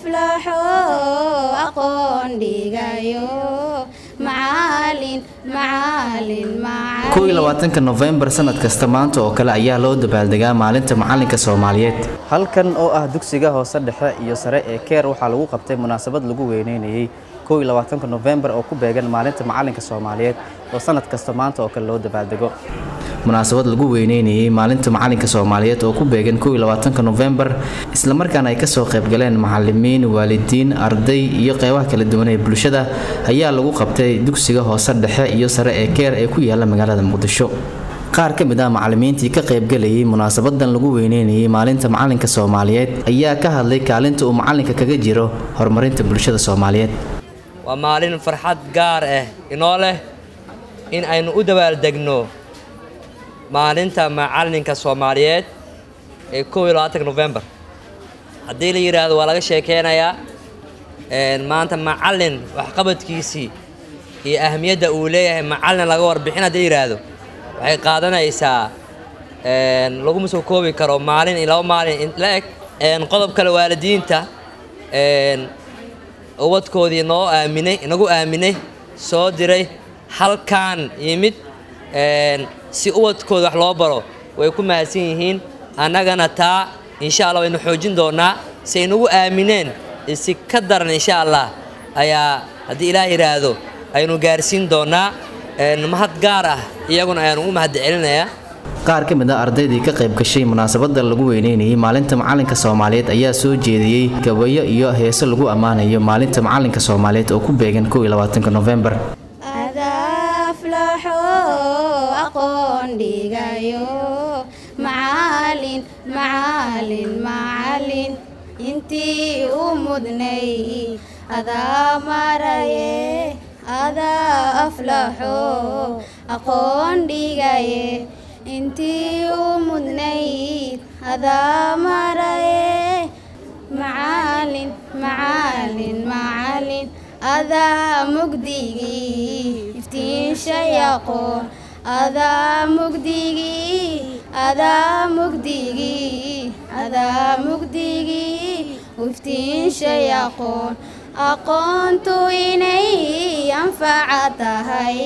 aflaxo aqoon dhigayo macalin macalin macalin kow iyo labaatanka nofembar sanad kasta maanta oo kale ayaa loo dabaaldegaa maalinta macalinka soomaaliyeed halkan oo ah dugsiga hoose dhexe iyo sare ee keer waxaa lagu qabtay munaasabad lagu weyneynayey kow iyo labaatanka nofembar oo ku beegan maalinta macalinka soomaaliyeed oo sanad kasta maanta oo kale loo dabaaldego munaasabad lagu weyneynayey maalinta macalinka soomaaliyeed oo ku beegan kow iyo labaatanka nofembar islamarkaana ay kasoo qaybgaleen macalimiin waalidiin arday iyo qeybaha kala duwan ee bulshada ayaa lagu qabtay dugsiga hoose dhexe iyo sare ee keer ee ku yaala magaalada muqdisho qaar ka mid ah macalimiintii ka qaybgalayay munaasabadan lagu weyneynayay maalinta macalinka soomaaliyeed ayaa ka hadlay kaalinta uu macalinka kaga jiro horumarinta bulshada soomaaliyeed waa maalin farxad gaar ah inoo leh in aynu u dabaaldegno maalinta macalinka soomaaliyeed ee kow iyo labaatanka nofembar haddii la yidhaahdo waa laga sheekeynayaa maanta macalin waxqabadkiisii iyo ahmiyadda uu leeyahay macalin laga warbixin haddii la yidhaahdo waxay qaadanaysaa laguma soo koobi karo maalin iyo laba maalin la eg qodob kale waalidiinta ubadkoodii noo aaminay inagu aaminay soo diray halkaan yimid si ubadkooda wax loo baro way ku mahadsan yihiin annagana taa insha allah waynu xoojin doonaa si ay nagu aamineen si ka daran insha allah ayaa haddii ilaah yidhaahdo aynu gaarsiin doonaa mahad gaar ah iyaguna ayaanu u mahad celinayaa qaar ka mid ah ardaydii ka qayb gashay munaasabada lagu weyneynayay maalinta macalinka soomaaliyeed ayaa soo jeediyey gabayo iyo heeso lagu ammaanayo maalinta macalinka soomaaliyeed oo ku beegan kow iyo labaatanka nofembar aflaxo aqoon dhigayo macalin macalin macalin intii u mudnay adaa maraye adaa aflaxo aqoon dhigaye intii u mudnayd adaa maraye macalin macalin macalin adaa mugdigii iftiinshay aqoon adaa mugdigii adaa mugdigii adaa mugdigii iftiinshay aqoon aqoontu inay anfaca tahay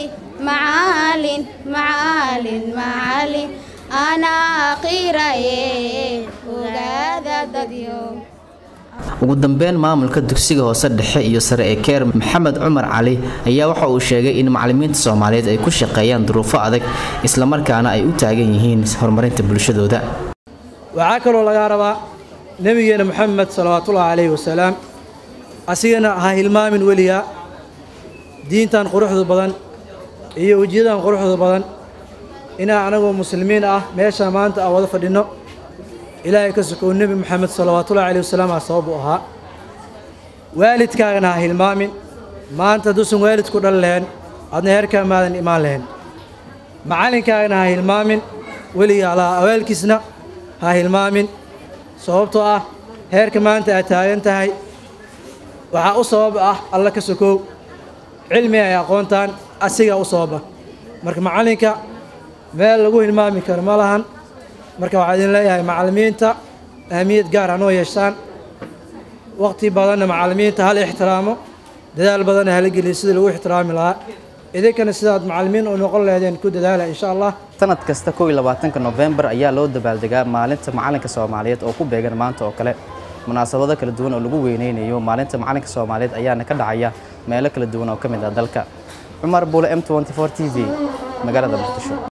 macalin macalin macalin anaa qiraye ogaada dadyo ugu dambeyn maamulka dugsiga hoose dhexe iyo sare ee keer maxamed cumar cali ayaa waxa uu sheegay in macalimiinta soomaaliyeed ay ku shaqeeyaan duruufo adag islamarkaana ay u taagan yihiin horumarinta bulshadooda waxaa kaloo lagaa rabaa nebigeena moxamed salawaatullaahi calayhi wasalaam asigana ha hilmaamin weligaa diintan quruxda badan iyo wejiyadan quruxda badan inaan anagoo muslimiin ah meesha maanta aan wada fadhinno ilaahay ka sokow nebi moxamed salawaatullahi calayhi wasalaam aa sabab u ahaa waalidkaagana ha hilmaamin maanta hadduusan waalidku dhal lahayn adna heerkaa maadan imaan lahayn macallinkaagana ha hilmaamin weligaa laha awaalkiisna ha hilmaamin sababtoo ah heerka maanta aad taagan tahay waxaa u sabab ah alla ka sokow cilmi ay aqoontaan asigaa u sababa marka macallinka meel lagu hilmaami karo ma lahan marka waxaa idin leeyahay macallimiinta ahmiyad gaar hanoo yeeshaan waqti badanna macallimiinta hala ixtiraamo dadaal badanna hala geliya sidii lagu ixtiraami lahaa idinkana sidaad macallimiin u noqon lahaydeen ku dadaala insha allah sanad kasta kow iyo labaatanka nofembar ayaa loo dabaaldegaa maalinta macalinka soomaaliyeed oo ku beegan maanta oo kale munaasabado kala duwan oo lagu weyneynayo maalinta macalinka soomaaliyeed ayaana ka dhacaya meelo kala duwan oo ka mid ah dalka cumar buule m t v magaalada muqdisho